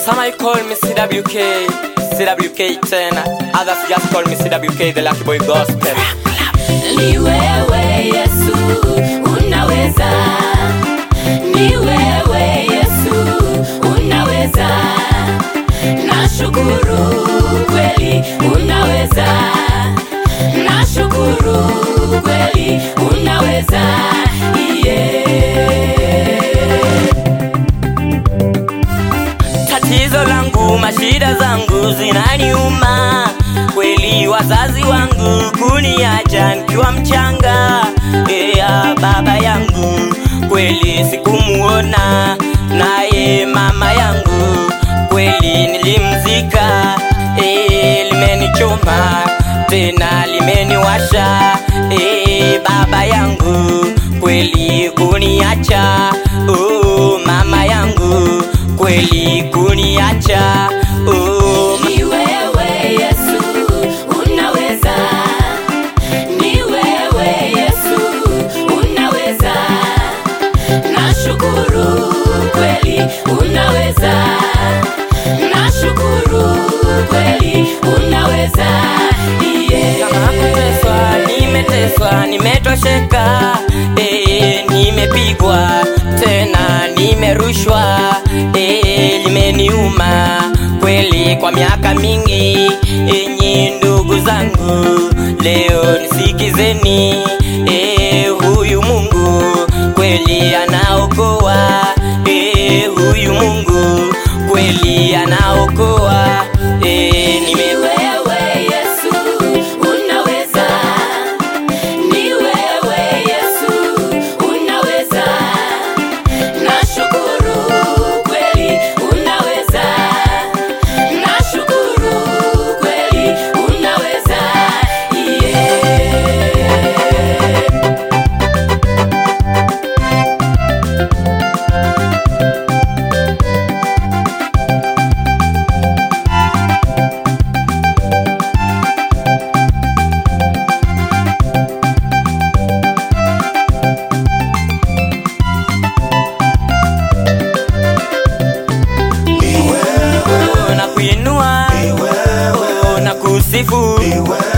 Some I call me CWK, CWK tena. Others just call me CWK, the Lucky Boy Gospel. Ni wewe Yesu unaweza, ni wewe Yesu unaweza. Nashukuru kweli unaweza, nashukuru kweli unaweza. Yeah. Tatizo langu, mashida zangu zinaniuma kweli, wazazi wangu kuniacha nikiwa mchanga. Ea, baba yangu kweli sikumuona, naye mama yangu kweli nilimzika. E, limenichoma tena limeniwasha. E, baba yangu kweli kuniacha. Oh, mama yangu kweli kuniacha. Oh, Ni wewe Yesu unaweza, ni wewe Yesu unaweza. Nashukuru kweli unaweza, nashukuru kweli unaweza. kama kuteswa, Yeah. nimeteswa, nimetosheka, eh, nimepigwa tena, nimerushwa, eh, limeniuma kweli kwa miaka mingi. Enyi ndugu zangu, leo nisikizeni, eh, huyu Mungu kweli anaokoa, eh, huyu Mungu kweli anaokoa, eh, Ni nime wewe Yesu unaweza, ni wewe Yesu unaweza. Nashukuru kweli unaweza, nashukuru kweli unaweza. Yeah. Oh, na kuinua oh, na kusifu